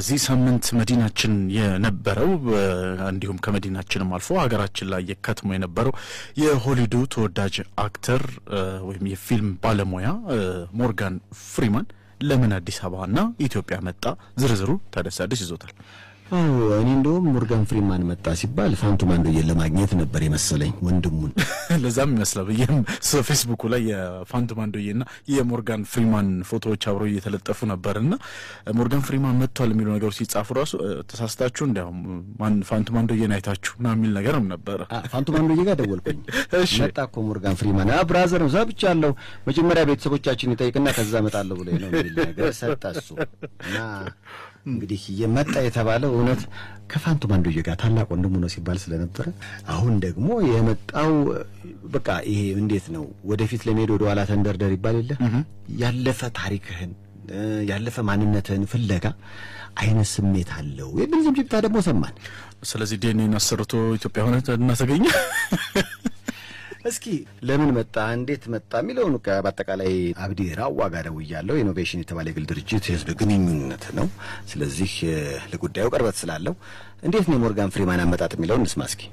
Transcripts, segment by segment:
በዚህ ሳምንት መዲናችን የነበረው እንዲሁም ከመዲናችንም አልፎ ሀገራችን ላይ የከትሞ የነበረው የሆሊውዱ ተወዳጅ አክተር ወይም የፊልም ባለሙያ ሞርጋን ፍሪማን ለምን አዲስ አበባና ኢትዮጵያ መጣ? ዝርዝሩ ታደሰ አዲስ ይዞታል። እኔ እንደውም ሞርጋን ፍሪማን መጣ ሲባል ፋንቱ ማንዶዬን ለማግኘት ነበር የመሰለኝ ወንድሙን። ለዛም ይመስላል ብዬም ፌስቡኩ ላይ የፋንቱ ማንዶዬና የሞርጋን ፍሪማን ፎቶዎች አብረው እየተለጠፉ ነበርና ሞርጋን ፍሪማን መጥቷል የሚሉ ነገሮች ሲጻፉ ራሱ ተሳስታችሁ እንዲያውም ፋንቱ ማንዶዬን አይታችሁ ና የሚል ነገርም ነበረ። ፋንቱ ማንዶዬ ጋር ደወልኩኝ። መጣ እኮ ሞርጋን ፍሪማን ብራዘር ነው ሰብቻለሁ። መጀመሪያ ቤተሰቦቻችን ይጠይቅና ከዛ እመጣለሁ ብሎ ነው የሚል ነገር ሰጠ እሱ እና እንግዲህ የመጣ የተባለው እውነት ከፋንቱ ማንዶዬ ጋር ታላቅ ወንድሙ ነው ሲባል ስለነበረ አሁን ደግሞ የመጣው በቃ ይሄ እንዴት ነው ወደፊት ለመሄድ ወደ ኋላ ተንደርደር ይባል የለ ያለፈ ታሪክህን ያለፈ ማንነትህን ፍለጋ አይነት ስሜት አለው የሚል ዝምጅብታ ደግሞ ሰማን። ስለዚህ ዲኤንኤን አሰርቶ ኢትዮጵያ ሆነ እናተገኘ እስኪ ለምን መጣ እንዴት መጣ የሚለውን በአጠቃላይ አብዲ ራዋ ጋር ደውያለሁ። ኢኖቬሽን የተባለ የግል ድርጅት የህዝብ ግንኙነት ነው። ስለዚህ ለጉዳዩ ቅርበት ስላለው እንዴት ነው የሞርጋን ፍሪማን አመጣጥ የሚለውን እንስማ እስኪ።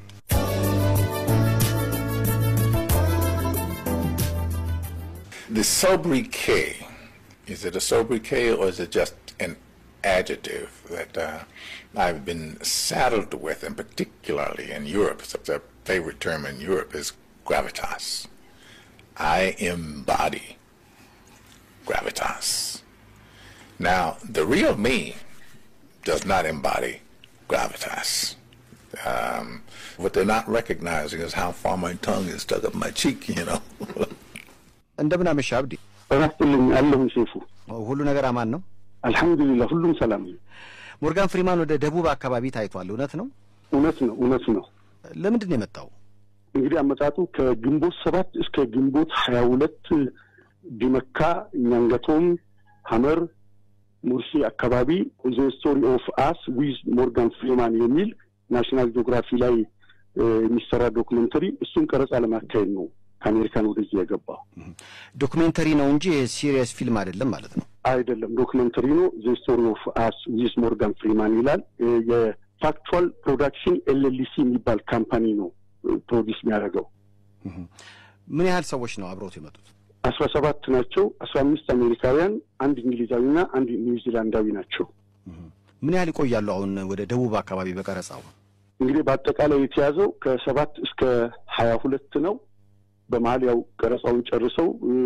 The sobriquet, is it a sobriquet or is it just an adjective that uh, I've been saddled with, and particularly in Europe, it's a favorite term in Europe is gravitas. I embody gravitas. Now, the real me does not embody gravitas. Um, what they're not recognizing is how far my tongue is stuck up my cheek, you know. እንደምን አመሻ አብዲ። እረፍትልኝ አለሁኝ ሴፉ። ሁሉ ነገር አማን ነው? አልሐምዱሊላህ ሁሉም ሰላም ነው። ሞርጋን ፍሪማን ወደ ደቡብ አካባቢ ታይቷል። እውነት ነው? እውነት ነው፣ እውነት ነው። ለምንድን ነው የመጣው? እንግዲህ አመጣጡ ከግንቦት ሰባት እስከ ግንቦት ሀያ ሁለት ዲመካ፣ እኛንገቶም፣ ሀመር፣ ሙርሲ አካባቢ ዘ ስቶሪ ኦፍ አስ ዊዝ ሞርጋን ፍሪማን የሚል ናሽናል ጂኦግራፊ ላይ የሚሰራ ዶክመንተሪ እሱን ቀረጻ ለማካሄድ ነው ከአሜሪካን ወደዚህ የገባው። ዶክሜንተሪ ነው እንጂ ሲሪየስ ፊልም አይደለም ማለት ነው? አይደለም፣ ዶክመንተሪ ነው። ዘ ስቶሪ ኦፍ አስ ዊዝ ሞርጋን ፍሪማን ይላል። የፋክቹዋል ፕሮዳክሽን ኤልኤልሲ የሚባል ካምፓኒ ነው ፕሮዲስ የሚያደርገው። ምን ያህል ሰዎች ነው አብረውት የመጡት? አስራ ሰባት ናቸው። አስራ አምስት አሜሪካውያን፣ አንድ እንግሊዛዊና አንድ ኒውዚላንዳዊ ናቸው። ምን ያህል ይቆያሉ? አሁን ወደ ደቡብ አካባቢ በቀረጻው እንግዲህ በአጠቃላይ የተያዘው ከሰባት እስከ ሀያ ሁለት ነው። በመሀል ያው ቀረጻውን ጨርሰው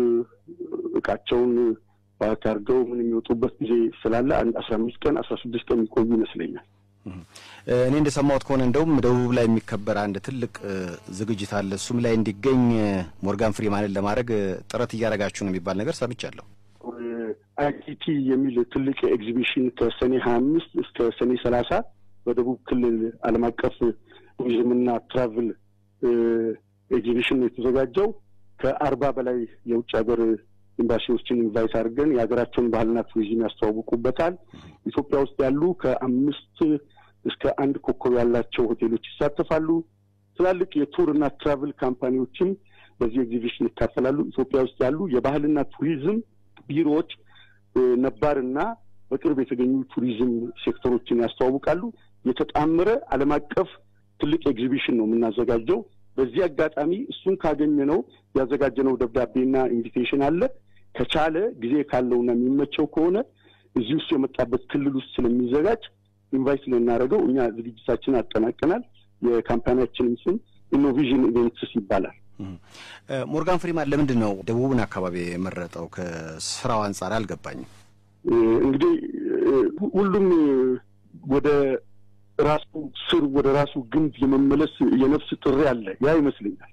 እቃቸውን ፓክ አድርገው ምን የሚወጡበት ጊዜ ስላለ አንድ አስራ አምስት ቀን አስራ ስድስት ቀን የሚቆዩ ይመስለኛል። እኔ እንደሰማሁት ከሆነ እንደውም ደቡብ ላይ የሚከበር አንድ ትልቅ ዝግጅት አለ። እሱም ላይ እንዲገኝ ሞርጋን ፍሪማንን ለማድረግ ጥረት እያደረጋችሁ ነው የሚባል ነገር ሰምቻለሁ። አይሲቲ የሚል ትልቅ ኤግዚቢሽን ከሰኔ ሀያ አምስት እስከ ሰኔ ሰላሳ በደቡብ ክልል ዓለም አቀፍ ቱሪዝምና ትራቭል ኤግዚቢሽን የተዘጋጀው ከአርባ በላይ የውጭ ሀገር ኤምባሲዎችን ኢንቫይት አድርገን የሀገራቸውን ባህልና ቱሪዝም ያስተዋውቁበታል። ኢትዮጵያ ውስጥ ያሉ ከአምስት እስከ አንድ ኮከብ ያላቸው ሆቴሎች ይሳተፋሉ። ትላልቅ የቱር እና ትራቭል ካምፓኒዎችም በዚህ ኤግዚቢሽን ይካፈላሉ። ኢትዮጵያ ውስጥ ያሉ የባህልና ቱሪዝም ቢሮዎች ነባርና በቅርብ የተገኙ ቱሪዝም ሴክተሮችን ያስተዋውቃሉ። የተጣመረ ዓለም አቀፍ ትልቅ ኤግዚቢሽን ነው የምናዘጋጀው። በዚህ አጋጣሚ እሱን ካገኘ ነው ያዘጋጀነው ደብዳቤና ኢንቪቴሽን አለ። ከቻለ ጊዜ ካለውና የሚመቸው ከሆነ እዚህ ውስጥ የመጣበት ክልል ውስጥ ስለሚዘጋጅ ኢንቫይት ልናደርገው እኛ ዝግጅታችንን አጠናቀናል። የካምፓኒያችንም ስም ኢኖቪዥን ኢቨንትስ ይባላል። ሞርጋን ፍሪማን ለምንድን ነው ደቡብን አካባቢ የመረጠው? ከስራው አንጻር አልገባኝም። እንግዲህ ሁሉም ወደ ራሱ ስር ወደ ራሱ ግንድ የመመለስ የነፍስ ጥሪ አለ። ያ ይመስለኛል።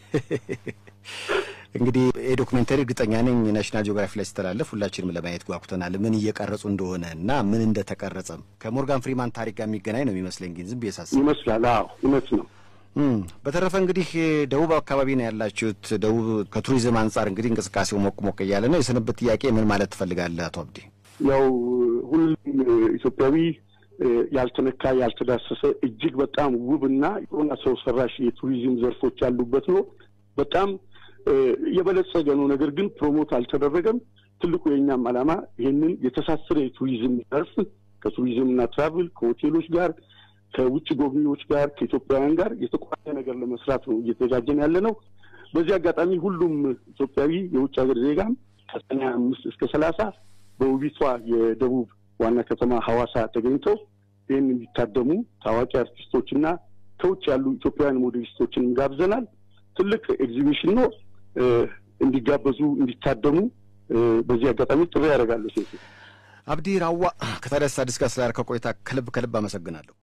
እንግዲህ የዶክሜንተሪ እርግጠኛ ነኝ ናሽናል ጂኦግራፊ ላይ ሲተላለፍ ሁላችንም ለማየት ጓጉተናል። ምን እየቀረጹ እንደሆነ እና ምን እንደተቀረጸም ከሞርጋን ፍሪማን ታሪክ ጋር የሚገናኝ ነው የሚመስለኝ። ግን ዝም ብዬ ሳስብ ይመስላል። አዎ እውነት ነው። በተረፈ እንግዲህ ደቡብ አካባቢ ነው ያላችሁት። ደቡብ ከቱሪዝም አንጻር እንግዲህ እንቅስቃሴው ሞቅ ሞቅ እያለ ነው። የስንብት ጥያቄ ምን ማለት ትፈልጋለህ አቶ አብዲ? ያው ሁሉም ኢትዮጵያዊ ያልተነካ ያልተዳሰሰ እጅግ በጣም ውብና የሆነ ሰው ሰራሽ የቱሪዝም ዘርፎች ያሉበት ነው። በጣም የበለጸገ ነው። ነገር ግን ፕሮሞት አልተደረገም። ትልቁ የእኛም ዓላማ ይህንን የተሳሰረ የቱሪዝም ዘርፍ ከቱሪዝምና ትራቭል ከሆቴሎች ጋር ከውጭ ጎብኚዎች ጋር ከኢትዮጵያውያን ጋር የተቋረ ነገር ለመስራት ነው እየተዘጋጀን ያለ ነው። በዚህ አጋጣሚ ሁሉም ኢትዮጵያዊ የውጭ ሀገር ዜጋም ከሰኔ አምስት እስከ ሰላሳ በውቢቷ የደቡብ ዋና ከተማ ሐዋሳ ተገኝተው ይህን እንዲታደሙ ታዋቂ አርቲስቶችና ከውጭ ያሉ ኢትዮጵያውያን ሞዴሊስቶችን ጋብዘናል። ትልቅ ኤግዚቢሽን ነው። እንዲጋበዙ እንዲታደሙ በዚህ አጋጣሚ ጥሪ ያደርጋለሁ። ሴት አብዲ ራዋ ከታዲያስ አዲስ ጋር ስላደረከው ቆይታ ከልብ ከልብ አመሰግናለሁ።